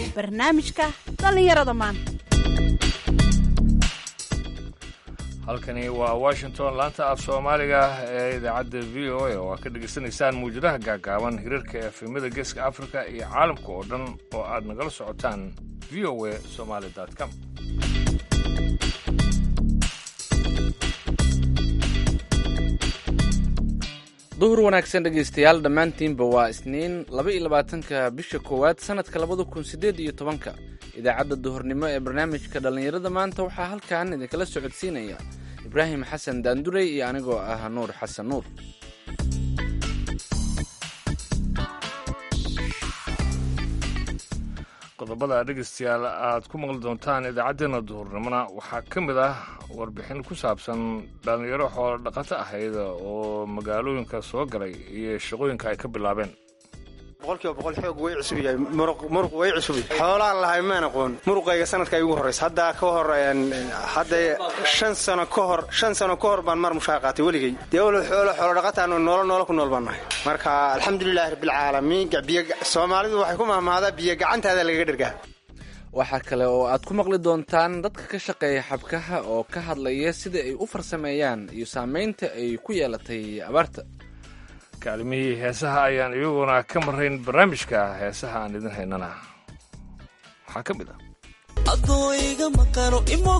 barnaamijka dhallinyarada maanta halkani waa washington laanta af soomaaliga ee idaacadda v o a oo aad ka dhegaysanaysaan muwjadaha gaagaaban hirarka efemada geeska africa iyo caalamka oo dhan oo aad nagala socotaan v o a somaali com duhur wanaagsan dhegaystayaal dhammaantiinba waa isniin laba iyo labaatanka bisha koowaad sannadka labada kun siddeed iyo tobanka idaacadda duhurnimo ee barnaamijka dhallinyarada maanta waxaa halkan idinkala socodsiinaya ibraahim xasan daandurey iyo anigoo ah nuur xasan nuur qodobada dhegaystayaal aad ku maqli doontaan idaacaddeenna duhurnimona waxaa ka mid ah warbixin ku saabsan dhallinyaro xoolo dhaqato ahayd oo magaalooyinka soo galay iyo shaqooyinka ay ka bilaabeen boqolkiiba boqol xoog way cusub yahay muruq way cusub yahay xoolaan lahay maan aqoon muruqayga sanadka ay ugu horraysa haddaa ka hor hadda shan sano ka hor shan sano ka hor baan mar mushaar qaatay weligay dee wal xoolo xoolo dhaqataan noolo noolo ku nool baan nahay marka alxamdulilahi rabbilcaalamiin biyo soomaalidu waxay ku mahmaadaa biyo gacantaada lagaga dhergaa waxaa kale oo aad ku maqli doontaan dadka ka shaqeeya xabkaha oo ka hadlaya sida ay u farsameeyaan iyo saamaynta ay ku yeelatay abaarta kaalimihii heesaha ayaan iyaguna ka marayn barnaamijka heesaha aan idin haynana waxaa ka mid ah adooiga maqano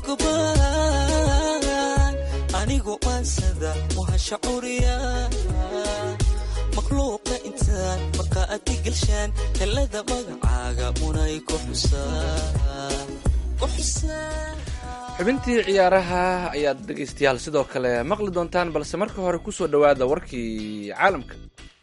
imogbaan anigu aansada wahasha curiya makhluuqa intaan marka adi gelshaan helada magacaaga munay ku xubintii ciyaaraha ayaad dhegaystayaal sidoo kale maqli doontaan balse marka hore ku soo dhowaada warkii caalamka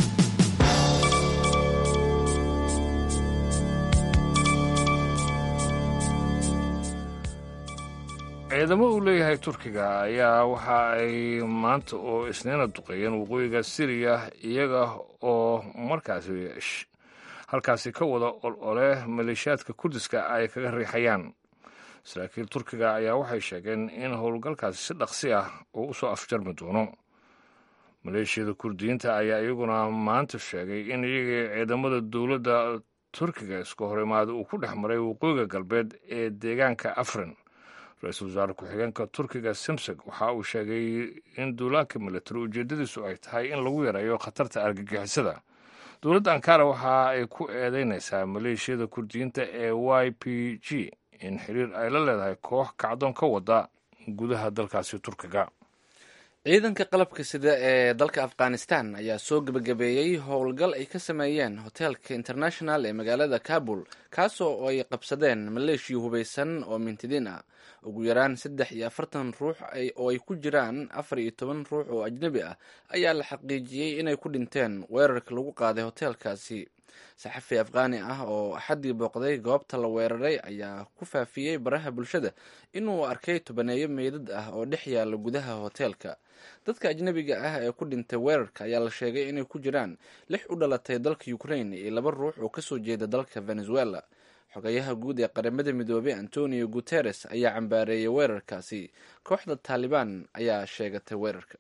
ciidamo uu leeyahay turkiga ayaa waxa ay maanta oo isniina duqeeyeen waqooyiga siriya iyaga oo markaasi halkaasi ka wada olole maleeshiyaadka kurdiska ay kaga riixayaan saraakiil turkiga ayaa waxay sheegeen in howlgalkaasi si dhaqsi ah uu usoo afjarmi doono maleeshiyada kurdiyiinta ayaa iyaguna maanta sheegay in iyagii ciidamada dowladda turkiga iska horimaada uu ku dhex maray waqooyiga galbeed ee deegaanka afrin ra-iisul wasaare ku-xigeenka turkiga simseg waxa uu sheegay in duulaanka milatari ujeeddadiisu ay tahay in lagu yareeyo khatarta argagixisada dowladda ankara waxa ay ku eedeynaysaa maleeshiyada kurdiyiinta ee y p g in xiriir ay la leedahay koox kacdoon ka wada gudaha dalkaasi turkiga ciidanka qalabka sida ee dalka afghanistan ayaa soo gebagabeeyey howlgal ay ka sameeyeen hoteelka international ee magaalada kabul kaasoo ay qabsadeen maleeshiya hubaysan oo mintidiin ah ugu yaraan saddex iyo afartan ruux oo ay ku jiraan afar iyo toban ruux oo ajnebi ah ayaa la xaqiijiyey inay ku dhinteen weerarka lagu qaaday hoteelkaasi saxafi afghaani ah oo axaddii booqday goobta la weeraray ayaa ku faafiyey baraha bulshada inuu arkay tobaneeyo meydad ah oo dhex yaala gudaha hoteelka dadka ajnebiga ah ee ku dhintay weerarka ayaa la sheegay inay ku jiraan lix u dhalatay dalka ukraine iyo laba ruux oo kasoo jeeda dalka venezuela xogayaha guud ee qaramada midoobey antonio guteres ayaa cambaareeyay weerarkaasi kooxda taalibaan ayaa sheegatay weerarka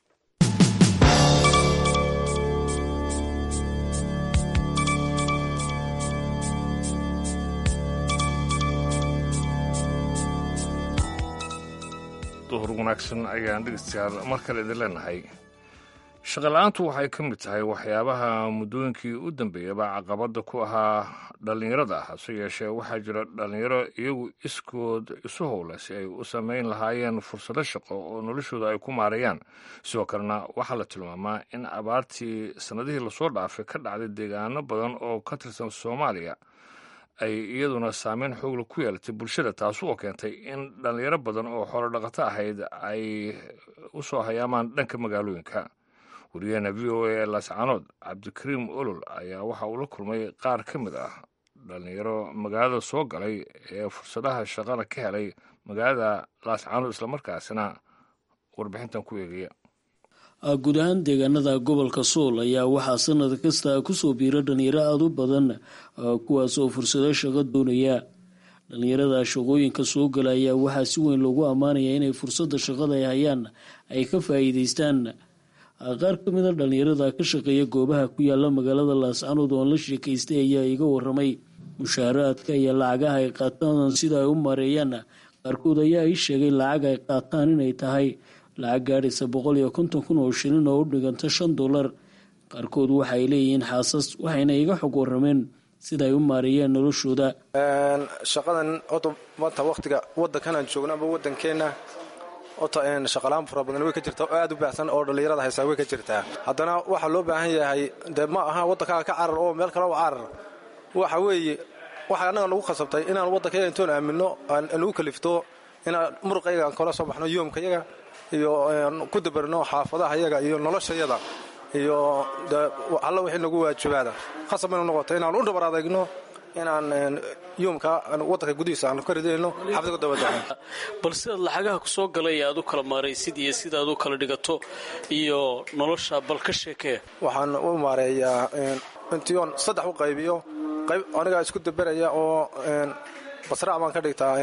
duhur wanaagsan ayaan dhegeystayaal mar kale idin leenahay shaqala-aantu waxay ka mid tahay waxyaabaha muddooyinkii u dambeeyaba caqabadda ku ahaa dhallinyarada ah hase yeeshee waxaa jira dhallinyaro iyagu iskood isu howla si ay u samayn lahaayeen fursado shaqo oo noloshooda ay ku maareeyaan sidoo kalena waxaa la tilmaamaa in abaartii sannadihii lasoo dhaafay ka dhacday deegaano badan oo ka tirsan soomaaliya ay iyaduna saameyn xoogla ku yeelatay bulshada taas oo keentay in dhallinyaro badan oo xoolo dhaqato ahayd ay u soo hayaamaan dhanka magaalooyinka wariyaheena v o a ee laascaanood cabdikariim olol ayaa waxa uu la kulmay qaar ka mid ah dhallinyaro magaalada soo galay ee fursadaha shaqada ka helay magaalada laascaanood islamarkaasina warbixintan ku eegaya guud ahaan deegaanada gobolka sool ayaa waxaa sanad kasta kusoo biira dhalinyaro aada u badan kuwaas oo fursado shaqo doonaya dhalinyarada shaqooyinka soo gala ayaa waxaa si weyn loogu ammaanaya inay fursadda shaqada ay hayaan ay ka faa'iideystaan qaar ka mida dhalinyarada ka shaqeeya goobaha ku yaala magaalada laascanood oon la sheekaystay ayaa iga waramay mushaaraadka iyo lacagaha ay qaataan sida ay u maareeyaan qaarkood ayaa ii sheegay lacag ay qaataan inay tahay lacag gaadhaysa boqol iyo konton kun oo shilin oo u dhiganta shan dollar qaarkood waxaay leeyihiin xaasas waxayna iga xog warameen sida ay u maareeyeen noloshooda shaqadan ota maanta waktiga wadankan aan joogno ama wadankeenna ota shaqalaan fara badan way ka jirtaa oo aad u baahsan oo dhallinyarada haysaa way ka jirtaa haddana waxaa loo baahan yahay dee ma aha waddankaaga ka carar oo meel kale u carar waxa weeye waxaa annaga nagu khasabtay inaan waddankayaga intoon aaminno aan nagu kalifto inaan muruqayaga aan kala soo baxno yoomkayaga iyo ku dabarno xaafadaha yaga iyo noloshayada iyo alla wixii nagu waajibaada khasab inu noqoto inaan u dhabar adagno inaan yoomka wadanka gudihiisa aan ka ridayno xabdiga dabada bal sidaad lacagaha ku soo galay aad u kala maaraysid iyo sidaad u kala dhigato iyo nolosha bal ka sheekee waxaan u maareeyaa intion saddex u qaybiyo qayb anigaa isku daberaya oo basraac baan ka dhigtaa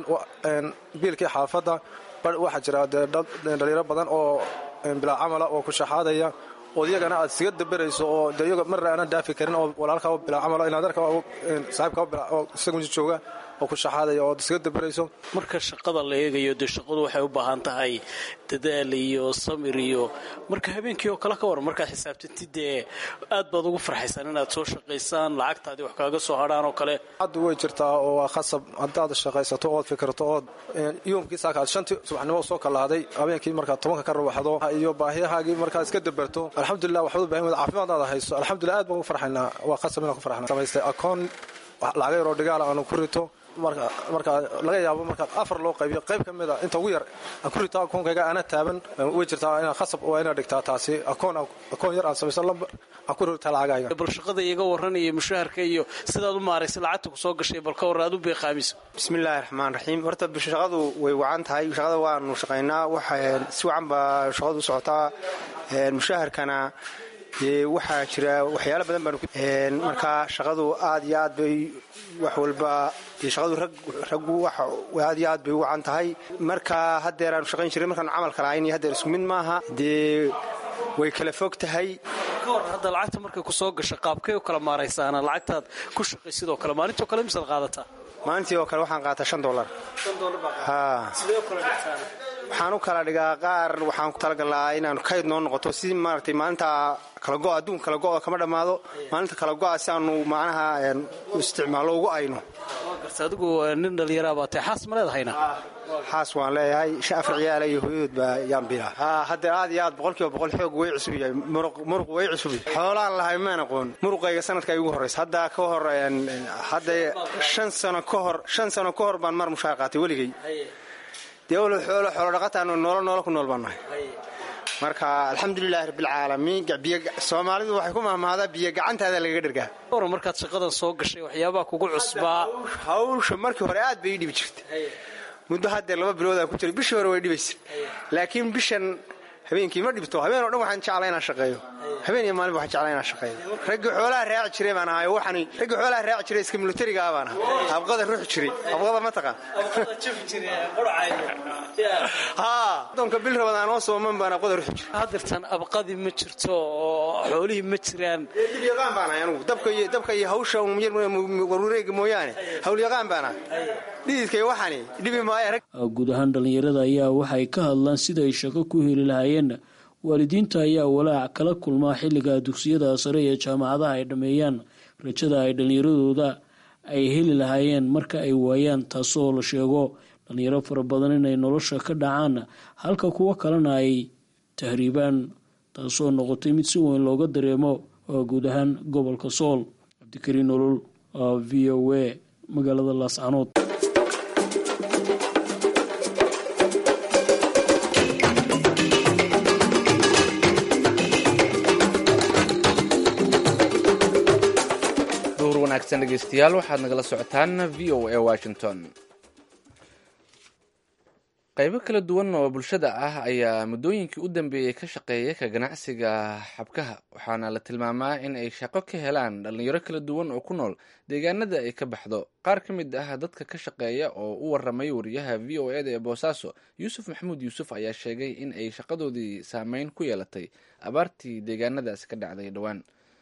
biilkii xaafadda bar waxaa jira dhalinyaro badan oo bilaa camala oo ku shaxaadaya oo iyagana aad siga daberayso oo de iyaga marna aanan dhaafi karin oo walaalkaa bilaa camala inaadarka saaxiibka oo isagu jooga oo ku shaxaadaya oo siga daberayso marka shaqada la eegayo dee shaqadu waxay u baahan tahay dadaal iyo samir iyo marka habeenkii oo kale ka waran markaad xisaabtantid dee aad baad ugu farxaysaan inaad soo shaqaysaan lacagtaadii wax kaaga soo hadhaan oo kale hadda way jirtaa oo waa khasab haddaad shaqaysato ood fikirto ood yoomkii saakaad shantii subaxnimo soo kalahday habeenkii markaad tobanka ka rawaxdo iyo baahiyahaagii markaad iska daberto alxamdulilah waxbaad u bahan wada caafimaadaada hayso alxamdulilah aad baan ugu farxaynaa waa khasab inaan ku farxna samaystay akoon lacaga yaroo dhigaala aanu ku rito marka laga yaabo markaa afar loo qaybiyo qayb ka mida inta ugu yar aan ku rito akoonkayga aana taaban way jirtaa inaa khasab waa inaad dhigtaa taasi akoon yar aan samayso lambar aan ku rita lacagayga bal shaqada iyaga waranaya mushaharka iyo sidaad u maaraysa lacagta ku soo gashay bal ka warran aad u beeqaamiso bismillaahi raxmaan raxiim horta shaqadu way wacan tahay shaqada waanu shaqaynaa waxa si wacan baa shaqadu u socotaa mushaharkana waxaa jira waxyaalo badan baan markaa shaqadu aad iyo aad bay wax walba shaqadu raggu aad iyo aad bay u wacan tahay marka haddeer aanu shaqayn jiray markaanu camalka lahayn iyo haddeer isku mid maaha dee way kala fog tahay ka warran hadda lacagta markay ku soo gasha qaabkay u kala maaraysaana lacagtaad ku shaqay sidoo kale maalintoo kale misaad qaadataa maalintii oo kale waxaan qaataa shan dolar waxaan u kala dhigaa qaar waxaan ku talagalaa inaanu kayd noo noqoto si maaragtay maalinta kala go adduunka kala go-da kama dhammaado maalinta kala go-a si aanu macnaha isticmaallo ugu ayno adigu nin dhallinyaraa baa tahay xaas ma leedahayna xaas waan leeyahay shan afar ciyaala iyo hooyadood baa yaan bilaa haddeer aad iyo aad boqolkiiba boqol xoog way cusub yahay muruq way cusub yahay xoolaan lahay maan aqoon muruqayga sanadka igu horraysa hadda ka hor hadda shan sano ka hor shan sano ka hor baan mar mushaar qaatay weligay dee walo xoolo xoolo dhaqataanu noolo noolo ku nool baan nahay marka alxamdulilaahi rabbilcaalamiin soomaalidu waxay ku mahmahdaa biyo gacantaada lagaga dhergaa waran markaad shaqadan soo gashay waxyaabaha kugu cusbaa hawsha markii hore aad bay ii dhibi jirtay muddo haddeer laba bilood aan ku jiray bishii hore way dhibaysa laakiin bishan habeenkii ma dhibto habeen o dhan waxaan jeclaa inaan shaqeeyo habeen iyo maalinba waxaan jeclaa inaan shaqeeyo raggii xoolaha raaci jiray baan ahay waxani raggii xoolaha raaci jiray iska militarigaa baan ahay abqada ruuxi jiray abqada ma taqaan haa doonka bil rabadaan oo sooman baan abqada ruuxi jiray haddirtan abqadii ma jirto oo xoolihii ma jiraan dib yaqaan baan ahay anugu dabka iyo dabka iyo hawsha warureega mooyaane hawl yaqaan baan ahay dhididkay waxani dhibi maayo rag guud ahaan dhallinyarada ayaa waxay ka hadlaan sida ay shaqo ku heli lahaayeen waalidiinta ayaa walaac kala kulmaa xilliga dugsiyada sare ee jaamacadaha ay dhammeeyaan rajada ay dhallinyaradooda ay heli lahaayeen marka ay waayaan taasoo la sheego dhallinyaro fara badan inay nolosha ka dhacaan halka kuwo kalena ay tahriibaan taasoo noqotay mid si weyn looga dareemo guud ahaan gobolka sool cabdikariin nolol v o a magaalada laascanood wanaagsan dhegeystayaal waxaad nagala socotaan v o a washington qaybo kala duwan oo bulshada ah ayaa muddooyinkii u dambeeyey ka shaqeeya ka ganacsiga xabkaha waxaana la tilmaamaa in ay shaqo ka helaan dhallinyaro kala duwan oo ku nool deegaanada ay ka baxdo qaar ka mid ah dadka ka shaqeeya oo u waramay wariyaha v o eda ee boosaaso yuusuf maxamuud yuusuf ayaa sheegay in ay shaqadoodii saameyn ku yeelatay abaartii deegaanadaasi ka dhacday dhowaan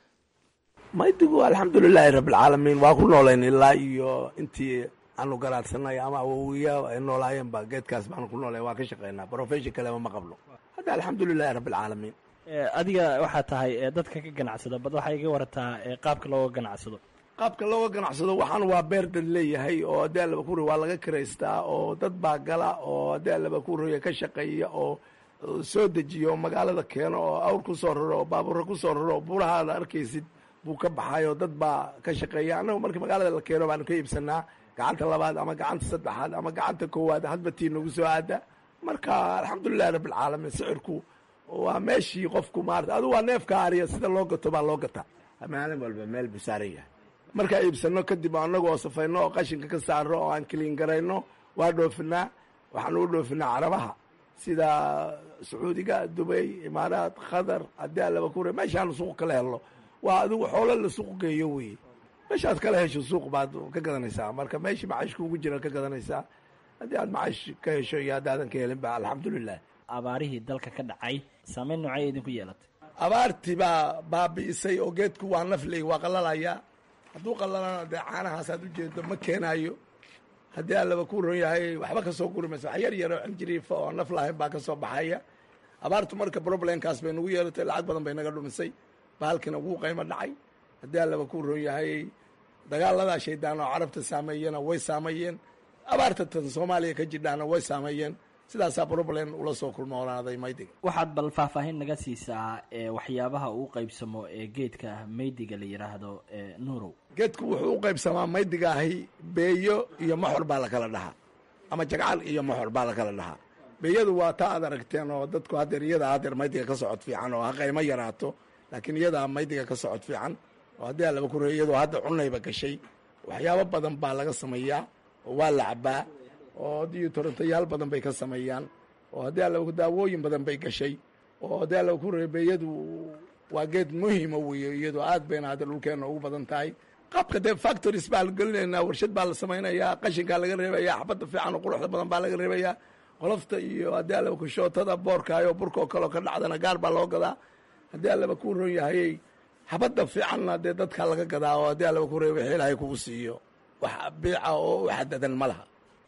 maydigu alxamdulilaahi rabbilcaalamiin waa ku noolayn ilaa iyo intii aanu garaadsanay ama awowiya ay noolaayeenba geedkaas baanu ku noolay waa ka shaqeynaa profession kaleba ma qabno hadda alxamdulilahi rabbilcaalamiin adiga waxaa tahay dadka ka ganacsada bad waxaa iga warataa qaabka looga ganacsado qaabka looga ganacsado waxaan waa beerdan leeyahay oo haddii allaba ku roy waa laga kiraystaa oo dad baa gala oo haddii allaba ku roya ka shaqeeya oo soo dejiyo oo magaalada keeno oo awr ku soo raro oo baabuura ku soo raro oo buuraha aad arkaysid buu ka baxay oo dad baa ka shaqeeya annagu marka magaalada la keeno baanu ka iibsanaa gacanta labaad ama gacanta saddexaad ama gacanta koowaad hadba tii nagu soo aada marka alxamdulilahi rabbilcaalamiin sicirku waa meeshii qofku maarata adu waa neefka ariya sida loo gato baa loo gataa maalin walba meel buu saaran yahay markaa iibsano kadib annagu oo safayno oo qashinka ka saarno oo aan kiliin garayno waa dhoofinaa waxaan u dhoofinaa carabaha sida sacuudiga dubay imaaraad qatar haddii allaba kure meeshaanu suuq kala helno waa adigu xoolo la suuq geeyo weye meeshaad kala hesho suuq baad ka gadanaysaa marka meeshii macashka ugu jira ka gadanaysaa haddii aad macash ka hesho iyo haddaadan ka helin ba alxamdulilah abaarihii dalka ka dhacay saameyn noocay idinku yeelatay abaartii baa baabi'isay oo geedku waa nafley waa qalalayaa hadduu qalalana dee caanahaasaad ujeedo ma keenaayo haddii allaba ku ron yahay waxba ka soo guri maysa wax yar yaroo cinjiriifa oo naf lahayn baa ka soo baxaya abaartu marka problemkaas bay nagu yeelatay lacag badan bay naga dhumisay bahalkina wuu qaymo dhacay haddii allaba ku ron yahay dagaaladaa shaydaan oo carabta saameeyena way saameeyeen abaarta tan soomaaliya ka jidhaana way saameeyeen sidaasaa problem ula soo kulmoonaaday maydiga waxaad bal faahfaahin naga siisaa waxyaabaha uu qaybsamo ee geedka maydiga la yidhaahdo nuurow geedku wuxuu u qaybsamaa maydiga ahi beeyo iyo moxor baa lakala dhahaa ama jagcal iyo moxor baa lakala dhahaa beeyadu waa taa aad aragteen oo dadku hadeer iyadaa hadeer maydiga ka socod fiican oo ha qaymo yaraato laakiin iyadaa maydiga ka socod fiican oo haddii alaba ku iyadoo hadda cunayba gashay waxyaabo badan baa laga sameeyaa oo waa la cabaa oo haddii torontayaal badan bay ka sameeyaan oo haddii allaba daawooyin badan bay gashay oo haddii allaba ku beeyadu waa geed muhima weeye iyadoo aad bayna hadda dhulkeenna ugu badan tahay qaabka dee factories baa la gelinaynaa warshad baa la samaynayaa qashinkaa laga reebayaa xabadda fiican oo quruxda badan baa laga reebayaa qolofta iyo haddii allaba kushootada boorkaayo burkoo kaleo ka dhacdana gaar baa loo gadaa haddii allaba ku ron yahayey xabadda fiicanna dee dadkaa laga gadaa oo haddii allaba ku reeba wixii ilaahay kugu siiyo wax biica oo u xadadan ma laha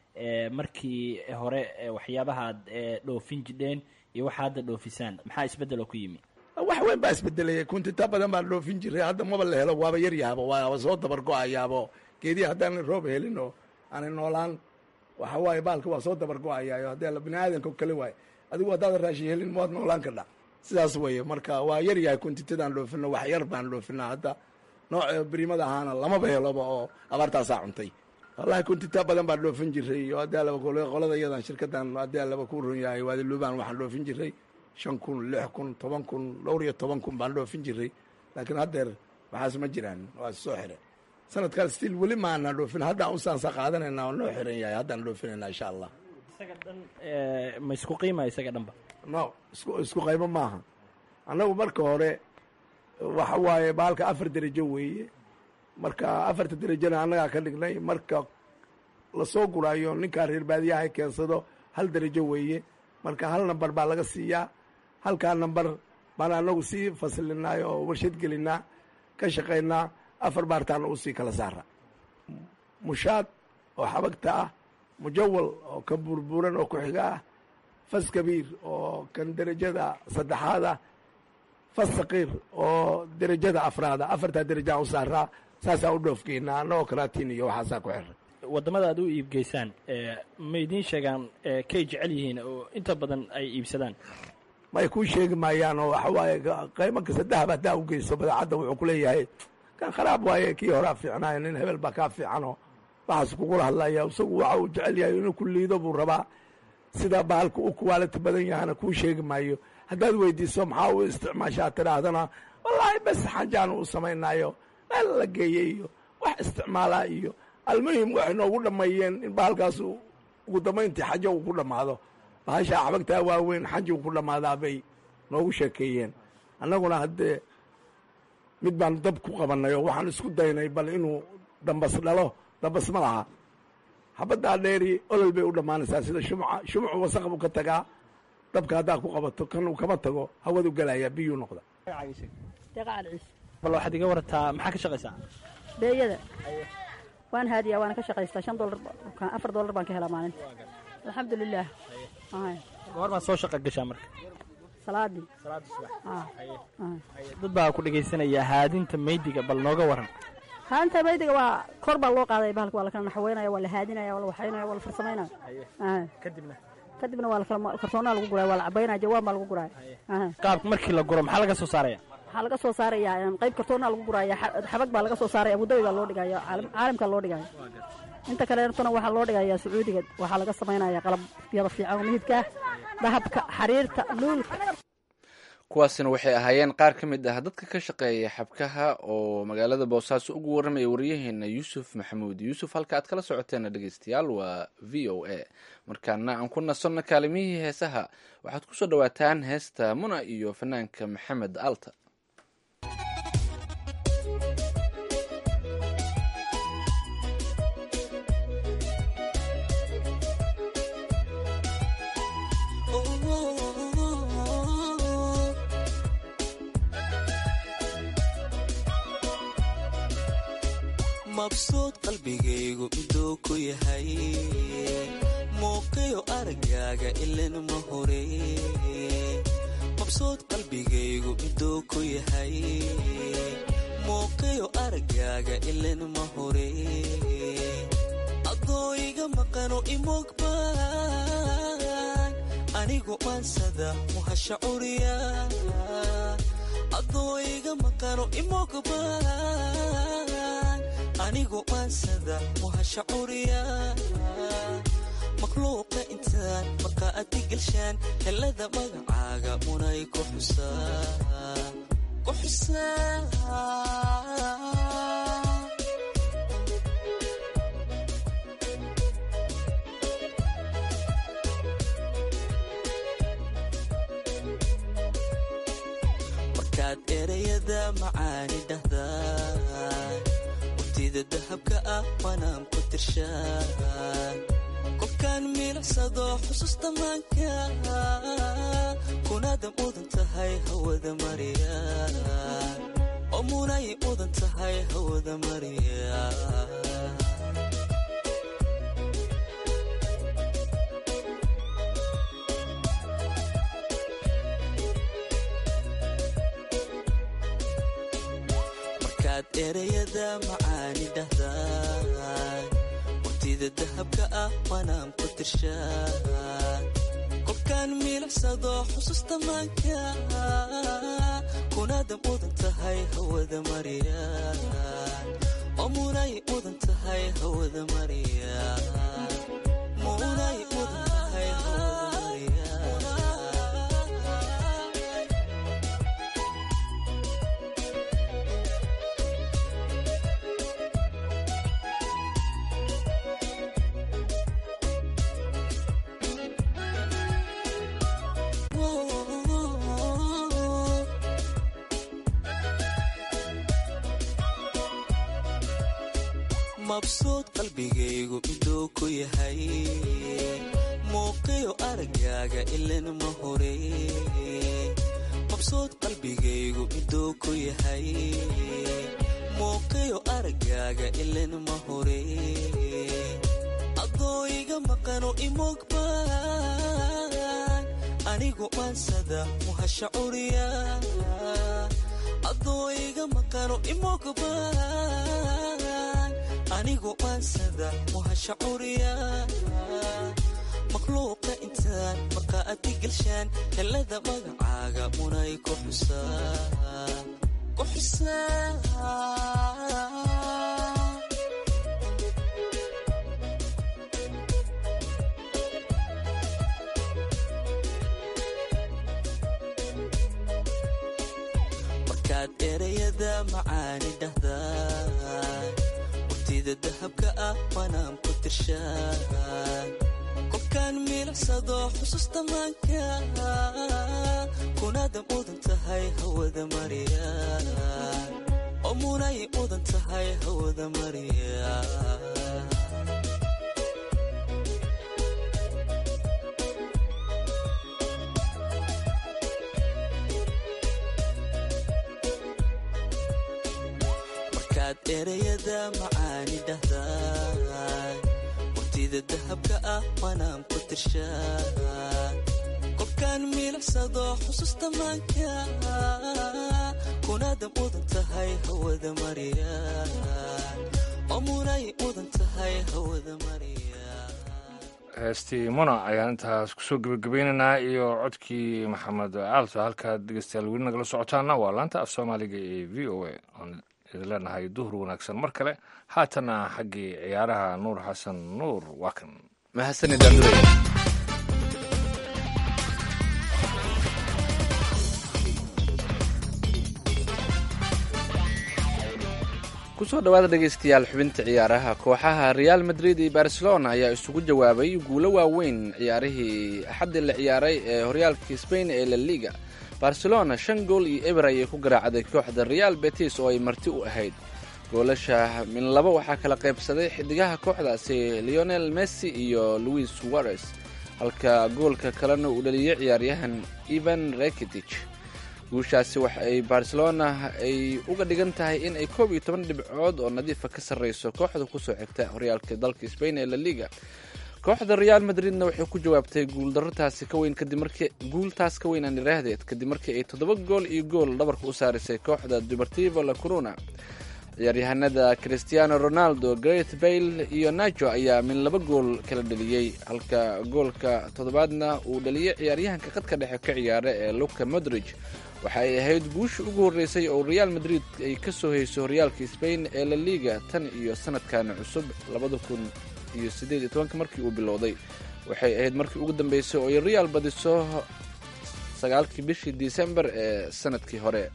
markii hore waxyaabahaad dhoofin jidheen iyo waxa hadda dhoofisaan maxaa isbeddeloo ku yimi wax weyn baa isbedelaya kuntita badan baan dhoofin jiray hadda maba la helo waaba yar yahaaba waaba soo dabar go-ayaabo geedihi haddaanan roob helin oo aanay noolaan waxa waaye baalka waa soo dabar go-ayaayo haddii alla bini aadanka kale waaye adigu haddaadan raashin helin mawaad noolaan kadha sidaas weeye marka waa yar yahay kuntitadaan dhoofino wax yar baan dhoofinaa hadda nooc brimada ahaana lamaba heloba oo abaartaasaa cuntay wallahi kuntita badan baan dhoofin jiray iyo haddii allaba qolada iyadan shirkadan haddii allaba ku ron yahay waadiluubaan waxaan dhoofin jiray shan kun lix kun toban kun dhowr iyo toban kun baan dhoofin jiray laakiin haddeer waxaas ma jiraan waa soo xire sanadkaan stiil weli maana dhoofin haddaan usaansa qaadanayna oo noo xiran yahay haddaan dhoofinayna insha allah isaga dhan ma isku qiimaya isaga dhanba no isku isku qaybo maaha annagu marka hore waxa waaye baalka afar derajo weeye marka afarta derajona annagaa ka dhignay marka lasoo guraayo ninkaa reer baadiyaha keensado hal derajo weeye marka hal namber baa laga siiyaa halkaa namber baan anagu sii faslinay oo warshad gelinaa ka shaqaynaa afar baartaana usii kala saara mushaad oo xabagta ah mujawal oo kan burburan oo ku-xiga ah fas kabiir oo kan derajada saddexaad ah fas saqiir oo derajada afraada afartaa derajaa u saaraa saasaa u dhoofgeynaa annagoo karaatiin iyo waxaasaa ku xiray waddamada aad u iibgeysaan ma idiin sheegaan kay jecel yihiin oo inta badan ay iibsadaan may kuu sheegi maayaan oo waxa waaye qaymanka saddexba haddaa u geyso badeecadda wuxuu ku leeyahay kan kharaab waaye kii horaa fiicnaaya nin hebel baa kaa fiicanoo waxaas kugula hadlaya isagu waxa uu jecel yahay inuu ku liido buu rabaa sida bahalka u kuwaaliti badan yahana kuu sheegi maayo haddaad weydiiso maxaa u isticmaashaa tidhaahdana wallaahi bes xanjaan u samaynaayo meel la geeyey iyo wax isticmaalaa iyo almuhim waxay noogu dhammeeyeen in bahalkaas ugu dambayntii xajo uu ku dhammaado bahasha xabagtaa waaweyn xanjigu ku dhammaadaa bay noogu sheekeeyeen annaguna haddee mid baan dab ku qabannay oo waxaan isku daynay bal inuu dambas dhalo dambas ma laha xabaddaa dheeri olol bay u dhammaanaysaa sida shumca shumcu wasaq buu ka tagaa dabka haddaa ku qabato kan uu kama tago hawadu gelayaa biyuu noqda deeqacal ciise bal waxaad iga warataa maxaa ka shaqaysaa beeyada waan haadiyaa waana ka shaqaystaa shan dolar afar dollar baan ka helaa maalinta alxamdulilaah goor baad soo shaqa gashaa marka salaadii salaada subax dad baa ku dhegaysanaya haadinta meydiga bal nooga waran haanta maydiga waa kor baa loo qaaday bahalka waa lakala naxweynaya waa la haadinaya waa la waxaynaya waa la farsamaynaya kadibna kadibna waa lakala kartoonaa lagu guraya waa la cabaynaya jawaan baa lagu guraya qaabka markii la guro maxaa laga soo saaraya waxaa laga soo saaraya qayb kartoonaa lagu guraya xabag baa laga soo saaraya abudabi baa loo dhigaya caalamkaa loo dhigaya inta kaleetona waxaa loo dhigaya sacuudiga waxaa laga samaynaya qalab yada fiican oo midibka dahabka xariirta luulka kuwaasina waxay ahaayeen qaar ka mid ah dadka ka shaqeeya xabkaha oo magaalada boosaaso ugu warramaya wariyaheena yuusuf maxamuud yuusuf halka aad kala socoteena dhegeystayaal waa v o a markaana aan ku nasanno kaalimihii heesaha waxaad ku soo dhowaataan heesta muna iyo fanaanka maxamed alta mabsuud qalbigaygu miduu ku yahay muuqiyo aragaaga ilan ma hore mabsuud qalbigaygu miduu ku yahay muuqiyo aragaaga ilan ma hore adooiga maqano imogbaan anigu maansada muhasha curiya adooiga maqano imogbaan anigu maansada muhasha curiya makhluuqa intaan markaa adi gelshaan helada magacaaga munay ku xusaa markaad erayada macaani dhahdaan waqtida dahabka ah wanaan ku tirshaan qofkaan milicsado xusuusta maanka kunaada mudan tahay hawada mariya oo munay mudan tahay hawada mariya markaad erayada macaani dhahdaan waqtida dahabka ah wanaan ku tirshaan qofkaan milicsado xusuusta maanka kunaada mudan tahay hawada mariya oo munay mudan tahay hawada mariya munay mudan tahay hawada mariya mabsuud qalbigaygu miduu ku yahay muuqiyo aragaaga ilan ma hore mabsuud qalbigaygu miduu ku yahay muuqiyo aragaaga ilan ma hore adooiga maqano imogbaan anigu maansada muhasha curiya adooiga maqano imogbaan anigu maansada muhasha curiya makhluuqa intaan markaa adi gelshaan helada magacaaga munay ku xusaa markaad erayada macaani dhahdaan waqtida dahabka ah wanaan ku tirshaan kolkaan milicsado xusuusta maanka kunaada mudan tahay hawada mariya oo munay mudan tahay hawada mariya markaad ereyada macaani dhahdaay waqtida dahabka ah manaan ku tirshaa kolkaan milicsado xusuusta maanka kunaada mudan tahay hawada mariya oo munay mudan tahay hawada mariya heestii muna ayaan intaas kusoo gebagabeynaynaa iyo codkii maxamed aalto halkaad dhegeystayaal weli nagala socotaana waa laanta af soomaaliga ee v o a aan idin leenahay duhur wanaagsan mar kale haatana xaggii ciyaaraha nuur xasan nuur waa kan mahadsanid andurey kusoo dhawaada dhegaystayaal xubinta ciyaaraha kooxaha real madrid iyo barcelona ayaa isugu jawaabay guulo waaweyn ciyaarihii axaddii la ciyaaray ee horyaalka spain ee la liga barcelona shan gool iyo eber ayay ku garaacday kooxda real betis oo ay marti u ahayd goolasha min laba waxaa kala qaybsaday xidigaha kooxdaasi leonel messi iyo louis suarez halka goolka kalena uu dhaliyey ciyaaryahan ivan rekitich guushaasi waxa ay barcelona ay uga dhigan tahay in ay koob iyo toban dhibcood oo nadiifa ka sarreyso kooxda kusoo xigta horyaalka dalka spain ee la liga kooxda real madridna waxay ku jawaabtay guuldarataasi ka weyn kadib markii guultaas ka weyn aan iraahdeed kadib markii ay toddoba gool iyo gool dhabarka u saarisay kooxda deportivo la corona ciyaaryahanada cristiano ronaldo great bayle iyo nacho ayaa min laba gool kala dhaliyey halka goolka toddobaadna uu dhaliyey ciyaaryahanka qadka dhexe ka ciyaara ee luka modrig waxa ay ahayd guusha ugu horreysay oo real madrid ay ka soo hayso horyaalka spain ee la liga tan iyo sanadkan cusub labada kun iyo siddeed iyo tobanka markii uu bilowday waxay ahayd markii ugu dambeysay oo ay real badiso sagaalkii bishii december ee sanadkii hore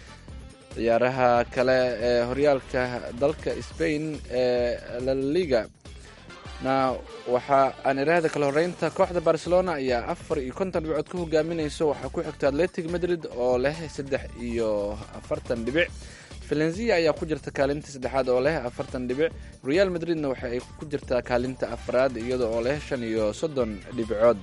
ciyaaraha kale ee horyaalka dalka spain ee la liga na waxa aan iraahda kala horeynta kooxda barcelona ayaa afar iyo konton dhibcood ka hogaaminayso waxaa ku xigta atletic madrid oo leh saddex iyo afartan dhibic valenzia ayaa ku jirta kaalinta saddexaad oo leh afartan dhibic real madridna waxa ay ku jirtaa kaalinta afraad iyada oo leh shan iyo soddon dhibcood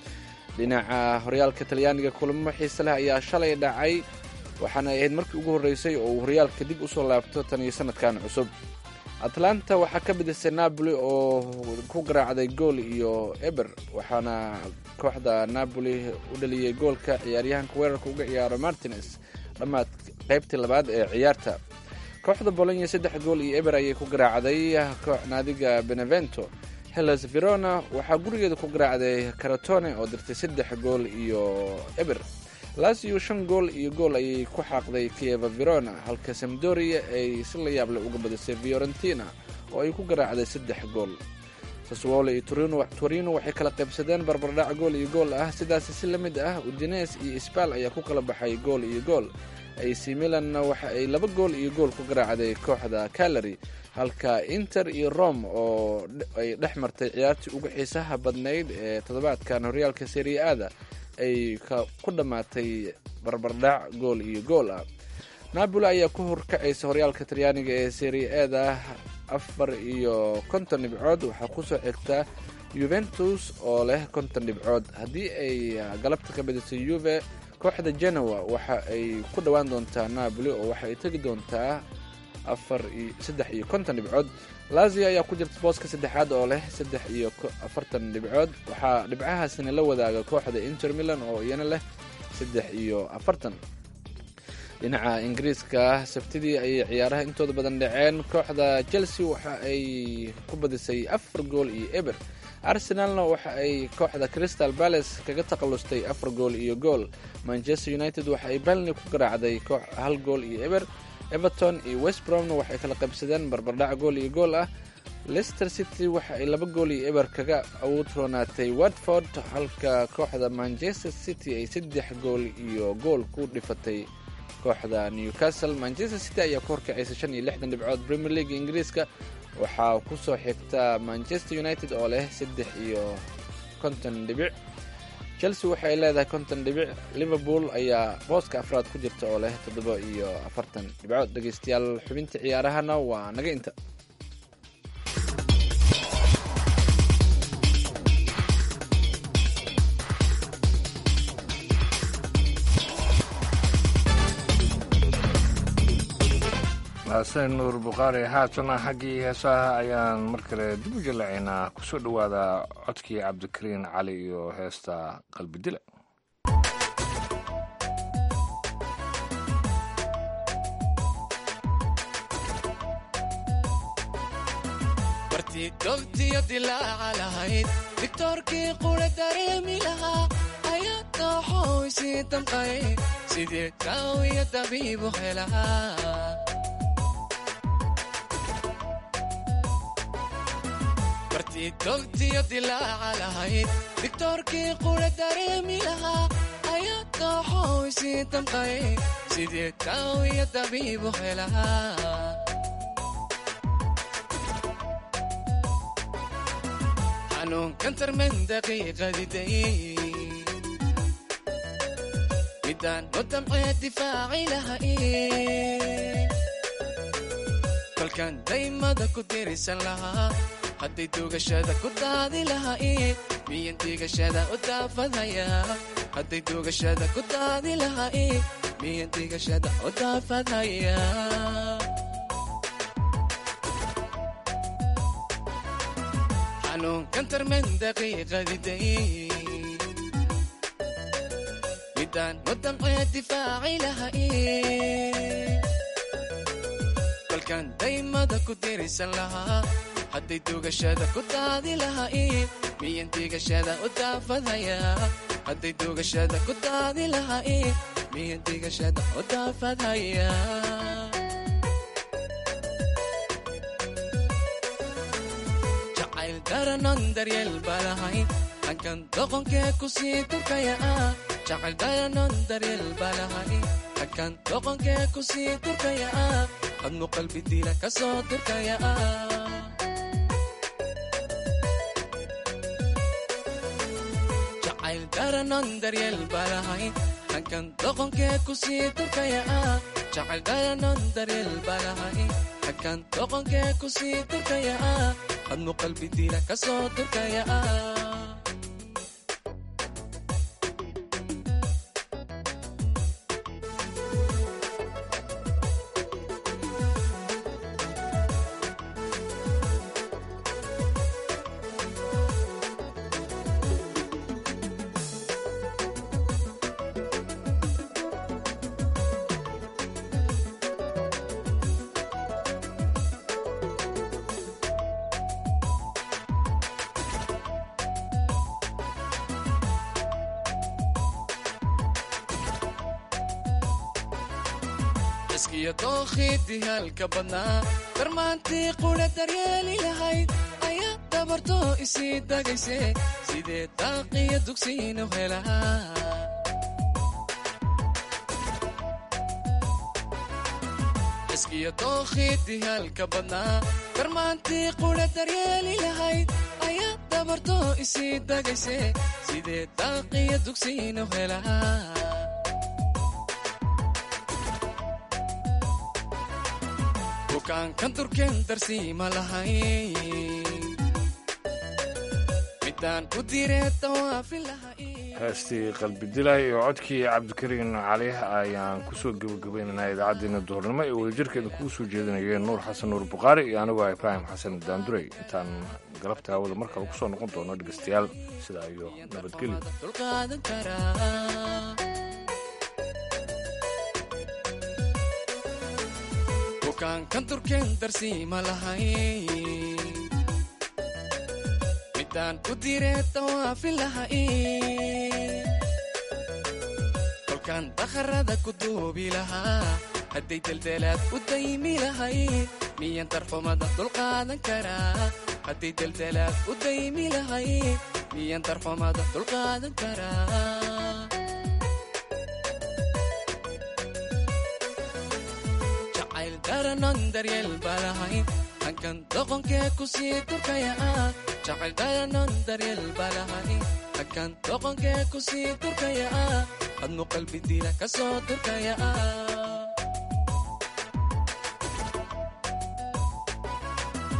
dhinaca horyaalka talyaaniga kulamo xiise leh ayaa shalay dhacay waxaana ay ahayd markii ugu horreysay oo uu horyaalka dib usoo laabto tan iyo sanadkan cusub atlanta waxaa ka bidisay napoli oo ku garaacday gool iyo eber waxaana kooxda napoli u dhaliyey goolka ciyaaryahanka weerarka uga ciyaaro martines dhammaad qaybtii labaad ee ciyaarta kooxda bolonya saddex gool iyo eber ayay ku garaacday naadiga benevento hellas verona waxaa gurigeeda ku garaacday caratone oo dirtay saddex gool iyo eber lasio shan gool iyo gool ayay ku xaaqday kieva verona halka samdoria ay si la yaable uga badisay fiorentina oo ay ku garaacday saddex gool saswolo iyo torino waxay kala qaybsadeen barbardhac gool iyo gool ah sidaasi si la mid ah udines iyo sbal ayaa ku kala baxay gool iyo gool ac milanna waxa ay laba gool iyo gool ku garaacday kooxda calary halka inter iyo rome oo ay dhex martay ciyaartii ugu xiisaha badnayd ee toddobaadkan horyaalka serie ada ay ku dhammaatay barbardhac gool iyo gool ah napoli ayaa ku horkacaysa horyaalka talyaaniga ee serie eda afar iyo konton dhibcood waxaa kusoo xigta yuventus oo leh konton dhibcood haddii ay galabta ka badisay yuve kooxda genoa waxa ay ku dhowaan doontaa napoli oo waxa ay tegi doontaa afar iyo saddex iyo konton dhibcood lazio ayaa ku jirta booska saddexaad oo leh saddex iyo afartan dhibcood waxaa dhibcahaasina la wadaaga kooxda inter milan oo iyana leh saddex iyo afartan dhinaca ingiriiska sabtidii ayay ciyaaraha intooda badan dhaceen kooxda chelsea waxa ay ku badisay afar gool iyo eber arsenalna waxa ay kooxda crystal palace kaga takhalustay afar gool iyo gool manchester united waxa ay balni ku garaacday hal gool iyo eber everton iyo westbromna waxay kala qaybsadeen barbardhac gool iyo gool ah leicester city waxa ay laba gool iyo eber kaga awood roonaatay watford halka kooxda manchester city ay saddex gool iyo gool ku dhifatay kooxda newcastle manchester city ayaa ku horkacaysa shan iyo lixdan dhibcood premier league ingiriiska waxaa kusoo xigta manchester united oo leh saddex iyo konton dhibic chelsea waxay leedahay konton dhibic liverpool ayaa booska afraad ku jirta oo leh toddoba iyo afartan dhibcood dhegeystayaal xubinta ciyaarahana waa naga inta mahadsan nuur bukhaari haatana xaggii heesaha ayaan mar kale dib u jalacaynaa kusoo dhowaada codkii cabdikariin cali iyo heesta qalbidile bartii dobtiyo dilaaca lahayd digtoorkii qura dareemi lahaa ayaa dooxow isii damqay sidii daawiyo dabiibu helaa bartii dobtiyo dilaaca lahayd digtoorkii qura dareemi lahaa ayaa dooxow isii damqay sidii daawiyo dabiibu helaa xanuunkan tarman daqiiqadiday midaan u damcee difaaci lahay kolkan daymada ku dirisan lahaa hadday duugashada ku daadi lahayd miyan digashada u daafadhaya hadday duugashada ku daadi lahayd miyan digashada u daafadhaya xanuunkan tarman daqiiqadiday midaan u damcee difaaci lahayd kolkan daymada ku dirisan lahaa hadday duugashada ku daadi lahayd miyan digashada u daafadhaya hadday duugashada ku daadi lahayd miyan digashada u daafadhaya jacayl daranon daryeel balahayn hankan doqonkee ku sii turkaya ah jacayl daranon daryeel balahayn hankan doqonkee ku sii turkaya ah hadmu qalbi dila ka soo turkaya ah jacayl daranon daryeel balahayn hankan doqonkee ku sii turkaya ah jacayl daranon daryeel balahayn hankan doqonkee ku sii turkaya ah hadmu qalbi dila ka soo turkaya ah iskiyo dookhidii halka badnaa darmaantii qudha daryeeli lahayd ayaa dabarto isii dagayse sidee daaqiyo dugsiinu helaa iskiyo dookhidii halka badnaa darmaantii qudha daryeeli lahayd ayaa dabarto isii dagayse sidee daaqiyo dugsiinu helaa bukaankan turken darsiima lahay midaan u diree dawaafin lahay heestii qalbidilay iyo codkii cabdikariin cali ayaan kusoo gebagabaynaynaa idaacaddeenna duhurnimo ee wadajirkeeda kugu soo jeedinayeen nuur xasan nuur bukhaari iyo anigoo ah ibraahim xasan daandurey intaan galabta hawada mar kale kusoo noqon doono dhegeystayaal sidaa iyo nabadgelyo dulqaadan karaa bukaankan turken darsiima lahay midaan u diree dawaafin lahay kolkaan dakharada ku duubi lahaa hadday deldelaad u daymi lahay miyan darxumada dulqaadan karaa hadday deldelaad u daymi lahay miyan darxumada dulqaadan karaa jacayl daranon daryeel balahayn hankan doqonkee kusii durkaya ah jacayl dharanon daryeel balahay hankan doqonkee kusii durkaya ah adnu qalbi dila ka soo durkaya ah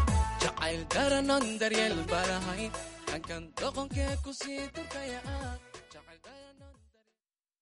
jacayl dharanon daryeel balahay hankan doqonkee kusii durkaya ah